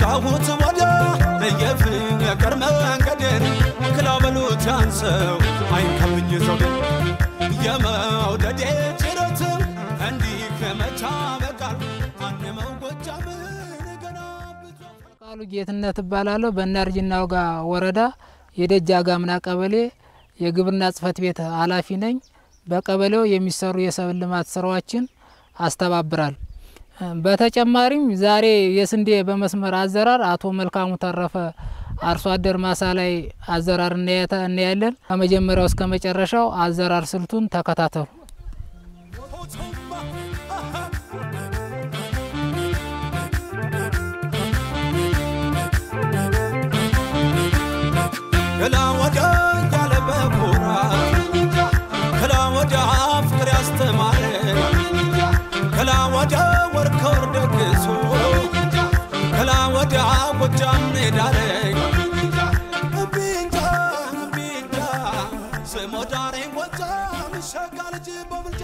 ወዲያሁት ወዲያ የፍቅር መንገዴን ክላበሉት ያንሰው አይንከብኝ ዘውዴ የመውደዴ ጅረት እንዲህ ከመቻ በቃል አንመው ጎጃምን ገና ብዙ ቃሉ ጌትነት እባላለሁ። በእናርጅና ውጋ ወረዳ የደጃ ጋምና ቀበሌ የግብርና ጽሕፈት ቤት ኃላፊ ነኝ። በቀበሌው የሚሰሩ የሰብል ልማት ስራዎችን አስተባብራል። በተጨማሪም ዛሬ የስንዴ በመስመር አዘራር አቶ መልካሙ ተረፈ አርሶ አደር ማሳ ላይ አዘራር እናያተ- እናያለን። ከመጀመሪያው እስከ መጨረሻው አዘራር ስልቱን ተከታተሉ። ከላ ወዲያ ያለ በኩራት ከላ ወዲያ ፍቅር ያስተማረ ከላ ወዲያ ወር ከወር ደግሶ ከላ ወዲያ ጎጃም ኔዳለኝ እምቢንጃ እምቢንጃ ስሞ ዳሬን ጎጃም ሸጋ ልጅ በብልጫ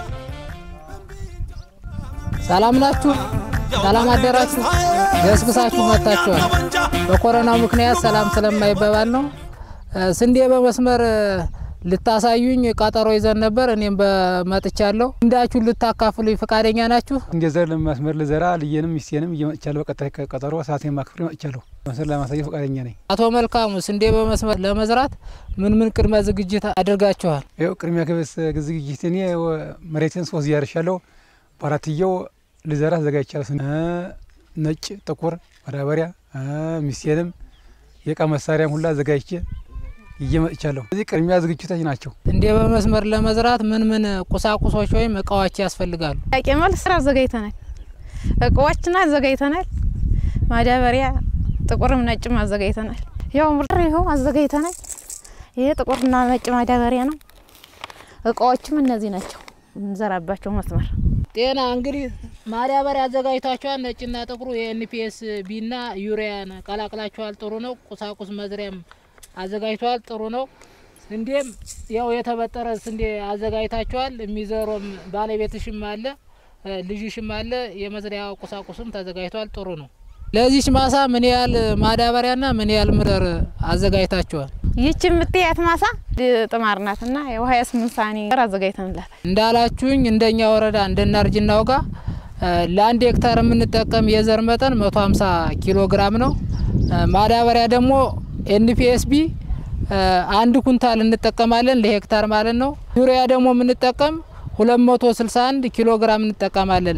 ሰላም ናችሁ? ሰላም አደራችሁ? ገስግሳችሁ መጥታችኋል። በኮሮናው ምክንያት ሰላም ስለማይባባል ነው። እ፣ ስንዴ በመስመር እ፣ ልታሳዩኝ ቀጠሮ ይዘን ነበር። እኔም በመጥቻለሁ። እንዳችሁ ልታካፍሉኝ ፈቃደኛ ናችሁ? እንደ ዘር ለመስመር ልዘራ ልየንም ሚስቴንም እየመጥቻለሁ። በቀጣይ ቀጠሮ ሰዓቴን ማክፍሬ መጥቻለሁ። መስመር ለማሳየት ፈቃደኛ ነኝ። አቶ መልካሙ ስንዴ በመስመር ለመዝራት ምን ምን ቅድመ ዝግጅት አድርጋችኋል? ይኸው ቅድሚያ ክብስ ዝግጅት እኔ መሬትን ሶስት እያርሻለሁ። በአራትየው ልዘራ አዘጋጅቻለሁ። ስንዴ እ፣ ነጭ ጥቁር ማዳበሪያ እ፣ ሚስቴንም የእቃ መሳሪያም ሁላ አዘጋጅቼ እየመጥቻለሁ። እዚህ ቅድሚያ ዝግጅቶች ናቸው። ስንዴ በመስመር ለመዝራት ምን ምን ቁሳቁሶች ወይም እቃዎች ያስፈልጋሉ? ጥያቄ መልስ ስራ አዘጋጅተናል። እቃዎችን አዘጋጅተናል። ማዳበሪያ ጥቁርም ነጭም አዘጋጅተናል። ያው ምርጥ ይኸው አዘጋጅተናል። ይሄ ጥቁርና ነጭ ማዳበሪያ ነው። እቃዎችም እነዚህ ናቸው። እንዘራባቸው መስመር ጤና እንግዲህ ማዳበሪያ አዘጋጅታችኋል። ነጭና ጥቁሩ የኤንፒኤስ ቢና ዩሪያን ቀላቅላችኋል። ጥሩ ነው። ቁሳቁስ መዝሪያም አዘጋጅተዋል። ጥሩ ነው። ስንዴም ያው የተበጠረ ስንዴ አዘጋጅታችኋል። የሚዘሮም ባለቤትሽም አለ እ፣ ልጅሽም አለ። የመዝሪያ ቁሳቁስም ተዘጋጅቷል። ጥሩ ነው። ለዚች ማሳ ምን ያህል ማዳበሪያና ምን ያህል ምርር አዘጋጅታችኋል? ይህች የምትያት ማሳ ጥማር ናትና ያው ሀያ ስምንት ሳኒ አዘጋጅተንላታል። እንዳላችሁኝ እንደኛ ወረዳ እንደናርጅና ውጋ እ፣ ለአንድ ሄክታር የምንጠቀም የዘር መጠን 150 ኪሎ ግራም ነው። እ፣ ማዳበሪያ ደግሞ ኤንፒኤስቢ አንድ ኩንታል እንጠቀማለን ለሄክታር ማለት ነው። ዩሪያ ደግሞ የምንጠቀም 261 ኪሎ ግራም እንጠቀማለን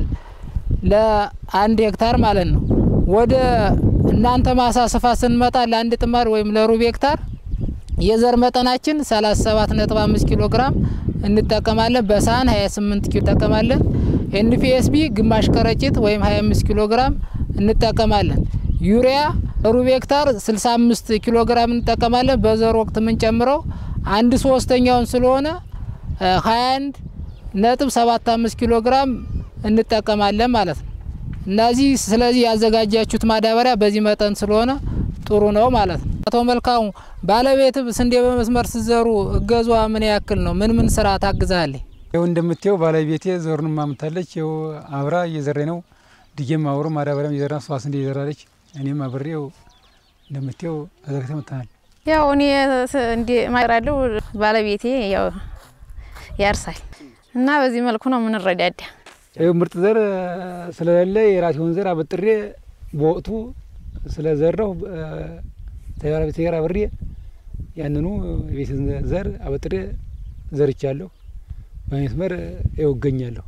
ለአንድ ሄክታር ማለት ነው። ወደ እናንተ ማሳ ስፋት ስንመጣ ለአንድ ጥማድ ወይም ለሩብ ሄክታር የዘር መጠናችን 37.5 ኪሎ ግራም እንጠቀማለን። በሳህን 28 ኪሎ እንጠቀማለን። ኤንፒኤስቢ ግማሽ ከረጢት ወይም 25 ኪሎ ግራም እንጠቀማለን። ዩሪያ ሩብ ሄክታር 65 ኪሎ ግራም እንጠቀማለን። በዘር ወቅት የምንጨምረው አንድ ሶስተኛውን ስለሆነ እ፣ 21 ነጥብ 75 ኪሎ ግራም እንጠቀማለን ማለት ነው። እነዚህ ስለዚህ ያዘጋጃችሁት ማዳበሪያ በዚህ መጠን ስለሆነ ጥሩ ነው ማለት ነው። አቶ መልካሙ ባለቤት ስንዴ በመስመር ስዘሩ እገዟ ምን ያክል ነው? ምን ምን ስራ ታግዛለች? ይኸው እንደምታየው ባለቤቴ ዘሩን ማምታለች። ይኸው አብራ እየዘራ ነው። ድጌም አብሮ ማዳበሪያም እየዘራ እሷ ስንዴ እየዘራለች። እኔም አብሬው እንደምታየው አዘጋጅተ መጥተናል። ያው እኔ ስ- እንዲ ማራለሁ ባለቤቴ ያው ያርሳል እና በዚህ መልኩ ነው የምንረዳዳ። ይኸው ምርጥ ዘር ስለሌለ የራሴውን ዘር አበጥሬ በወቅቱ ስለዘራሁ ተባለቤቴ ጋር አብሬ ያንኑ የቤት ዘር አበጥሬ ዘርቻለሁ። በመስመር ይኸው እገኛለሁ።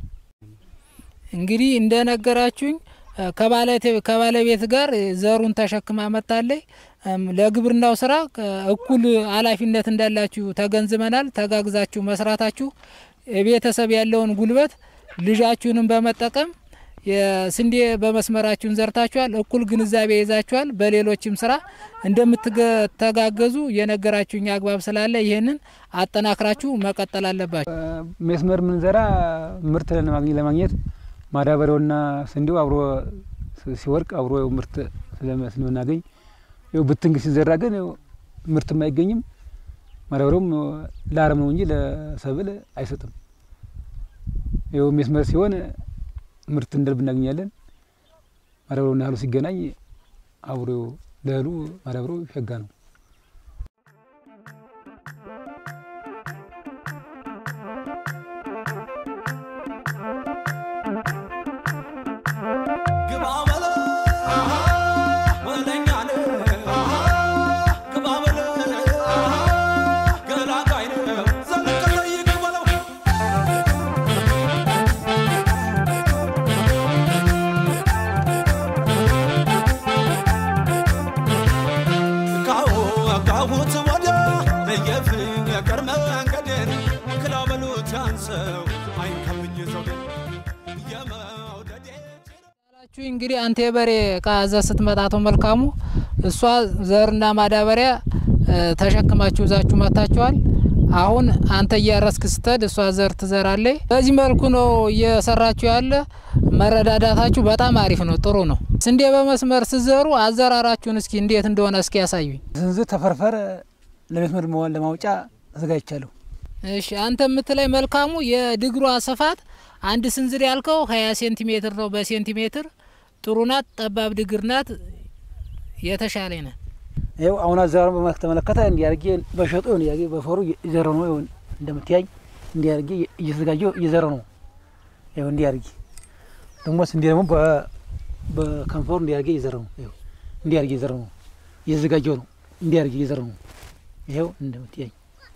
እንግዲህ እንደነገራችሁኝ እ፣ ከባለቤት- ከባለቤት ጋር ዘሩን ተሸክማ መጣለች። እም፣ ለግብርናው ስራ እ፣ እኩል ኃላፊነት እንዳላችሁ ተገንዝበናል። ተጋግዛችሁ መስራታችሁ የቤተሰብ ያለውን ጉልበት ልጃችሁንም በመጠቀም የስንዴ በመስመራችሁን ዘርታችኋል። እኩል ግንዛቤ ይዛችኋል። በሌሎችም ስራ እንደምትተጋገዙ የነገራችሁኝ አግባብ ስላለ ይህንን አጠናክራችሁ መቀጠል አለባችሁ። መስመር ምንዘራ ምርት ለማግኘት ለማግኘት ማዳበሪያውና ስንዴው አብሮ ሲ- ሲወርቅ አብሮ ያው ምርት ስለመ- ስለምናገኝ ያው ብትንግ ሲዘራ ግን ያው ምርትም አይገኝም። ማዳበሪያውም ለአረም ነው እንጂ ለሰብል አይሰጥም። ያው መስመር ሲሆን ምርት እንደልብ እናገኛለን። ማዳበሪያውና እህሉ ሲገናኝ አብሮ ለእህሉ ማዳበሪያው ሸጋ ነው። ግባ በለ ወለኛ ነው ግባ በለ ገላጋይ ነው ዘለቀ ጠይቅ በለው ካሁ ካሁት ወዲያ የፍቅር መንገድን ክላበሉት ያንሰው አይንከብኝ ዘውዴን የመውደዴ ያላችሁ እንግዲህ አንተ የበሬ እቃ ይዘህ ስትመጣ አቶ መልካሙ እሷ ዘርና ማዳበሪያ እ፣ ተሸክማችሁ ይዛችሁ መጥታችኋል። አሁን አንተ እያረስክ ስትሄድ እሷ ዘር ትዘራለች። በዚህ መልኩ ነው እየሰራችሁ ያለ። መረዳዳታችሁ በጣም አሪፍ ነው፣ ጥሩ ነው። ስንዴ በመስመር ስትዘሩ አዘራራችሁን እስኪ እንዴት እንደሆነ እስኪ ያሳዩኝ። ስንዝር ተፈርፈር ለመስመር መዋል ለማውጫ አዘጋጅቻለሁ። እሺ አንተ የምትለይ መልካሙ የድግሯ ስፋት አንድ ስንዝር ያልከው ሀያ ሴንቲሜትር ነው በሴንቲሜትር ጥሩ ናት። ጠባብ ድግር ናት። የተሻለ ናት። ይኸው አሁን አዘራሩን በተመለከተ እንዲያርጌ በሸጡ እንዲያርጌ በፈሩ እየዘረው ነው። ይኸው እንደምትያይ እንዲያርጌ እየተዘጋጀው እየዘረው ነው። ይኸው እንዲያርጌ ደግሞ ስንዴ ደግሞ በ- በከንፈሩ እንዲያርጌ እየዘረው ነው። ይኸው እንዲያርጌ እየዘረው ነው። እየተዘጋጀው ነው። እንዲያርጌ እየዘረው ነው። ይኸው እንደምትያይ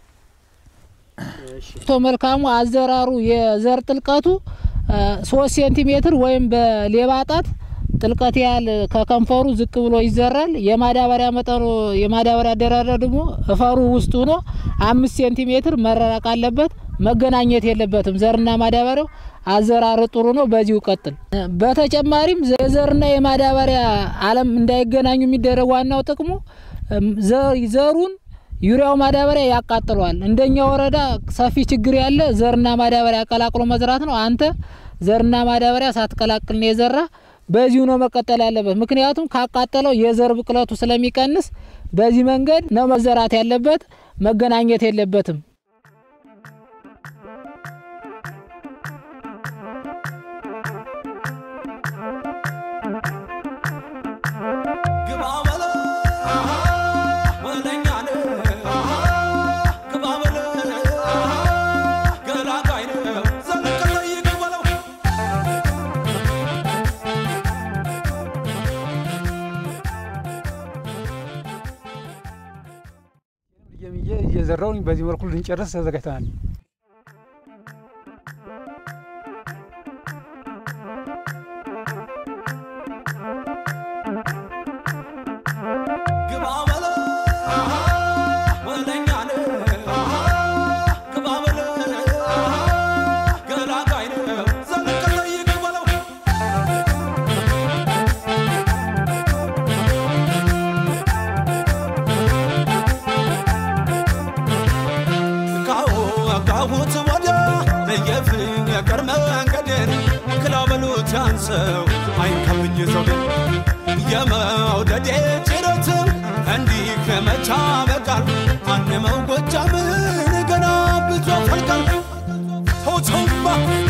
አቶ መልካሙ አዘራሩ የዘር ጥልቀቱ እ፣ ሶስት ሴንቲሜትር ወይም በሌባ ጣት ጥልቀት ያህል ከከንፈሩ ዝቅ ብሎ ይዘራል። የማዳበሪያ መጠኑ የማዳበሪያ አደራረር ደግሞ እፈሩ ውስጥ ሆኖ አምስት ሴንቲሜትር መራራቅ አለበት። መገናኘት የለበትም። ዘርና ማዳበሪያው አዘራር ጥሩ ነው። በዚሁ ቀጥል። በተጨማሪም የዘርና የማዳበሪያ አለም እንዳይገናኙ የሚደረግ ዋናው ጥቅሙ እም፣ ዘ- ዘሩን ዩሪያው ማዳበሪያ ያቃጥለዋል። እንደኛ ወረዳ ሰፊ ችግር ያለ ዘርና ማዳበሪያ ቀላቅሎ መዝራት ነው። አንተ ዘርና ማዳበሪያ ሳትቀላቅል ነው የዘራ። በዚሁ ነው መቀጠል ያለበት። ምክንያቱም ካቃጠለው የዘር ብቅለቱ ስለሚቀንስ በዚህ መንገድ ነው መዘራት ያለበት። መገናኘት የለበትም። ግባ በለ ወለኛ ነው ግባ በለ ገላጋይ ነው ዘለቀ ጠይቅ በለው ልየምዬ እየዘራውን በዚህ መልኩ ልንጨርስ ተዘጋጅተናል። ግባ በለ ወለኛ ነው ግባ በለ ገላጋይ ነው ዘለቀ ጠይቅ በለው ካሁ ካሁት ወዲያ የፍቅር መንገድን ክላበሉት ያንሰው አይንከብኝ ዘውዴን የመውደዴ ጭረትም እንዲህ ከመቻ በቃል አንመው ጎጃምን ገና ብዙ ፈልቃል ሆቶማ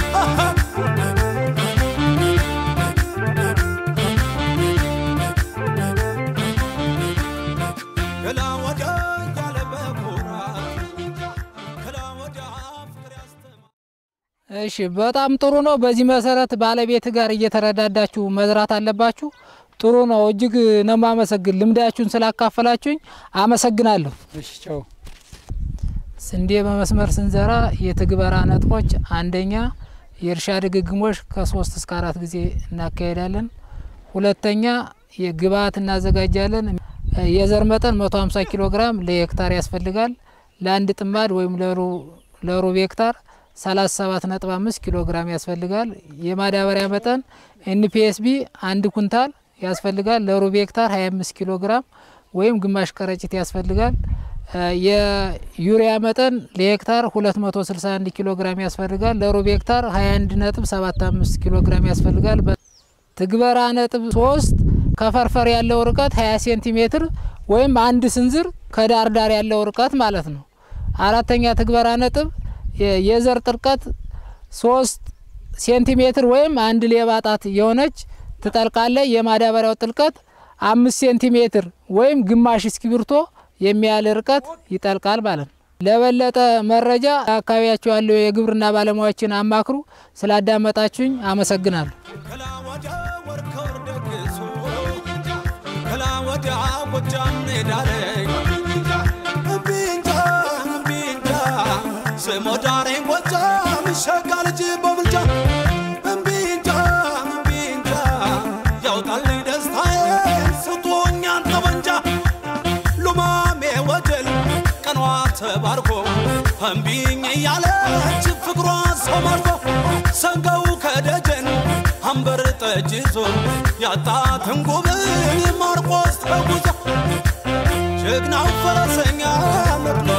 ገላ ወዲያ ያለ በኩራት ገላ ወዲያ ፍቅር ያስተማ እሺ በጣም ጥሩ ነው። በዚህ መሰረት ባለቤት ጋር እየተረዳዳችሁ መዝራት አለባችሁ። ጥሩ ነው። እጅግ ነው የማመሰግን ልምዳችሁን ስላካፈላችሁኝ አመሰግናለሁ። እሺ ቻው። ስንዴ በመስመር ስንዘራ የትግበራ ነጥቦች፣ አንደኛ የእርሻ ድግግሞሽ ከሶስት እስከ አራት ጊዜ እናካሄዳለን። ሁለተኛ የግብአት እናዘጋጃለን። የዘር መጠን 150 ኪሎ ግራም ለሄክታር ያስፈልጋል። ለአንድ ጥማድ ወይም ለሩ- ለሩብ ሄክታር 37.5 ኪሎ ግራም ያስፈልጋል። የማዳበሪያ መጠን ኤንፒኤስቢ አንድ ኩንታል ያስፈልጋል። ለሩብ ሄክታር 25 ኪሎ ግራም ወይም ግማሽ ከረጢት ያስፈልጋል። እ የዩሪያ መጠን ለሄክታር 261 ኪሎ ግራም ያስፈልጋል። ለሩብ ሄክታር 21.75 ኪሎ ግራም ያስፈልጋል። በ- ትግበራ ነጥብ ሶስት ከፈርፈር ያለው ርቀት 20 ሴንቲሜትር ወይም አንድ ስንዝር ከዳር ዳር ያለው ርቀት ማለት ነው። አራተኛ ትግበራ ነጥብ የ- የዘር ጥልቀት ሶስት ሴንቲሜትር ወይም አንድ ሌባ ጣት የሆነች ትጠልቃለ። የማዳበሪያው ጥልቀት አምስት ሴንቲሜትር ወይም ግማሽ እስክሪብቶ የሚያህል ርቀት ይጠልቃል ማለት ነው። ለበለጠ መረጃ አካባቢያቸው ያለው የግብርና ባለሙያዎችን አማክሩ። ስላዳመጣችሁኝ አመሰግናለሁ። ከላ ወዲያ ወርከር ደግሶ ከላ ወዲያ ጎጃም ሜዳለኝ እምቢንጃ እምቢንጃ ስሞ ዳሬ ጎጃም ሸጋ ልጅ በብልጫ እምቢንጃ እምቢንጃ ያውጣልኝ ደስታዬ ስቶኛን ጠመንጃ ሉማሜ ወጀል ቀኗ ተባርኮ እምቢኝ እያለች ፍቅሯ ሰው ማርኮ ሰንገው ከደጀን አንበር ጠጅ ይዞ ያጣትን ጉብል ማርቆስ ተጉዞ ጀግናው ፈረሰኛ ነቅሎ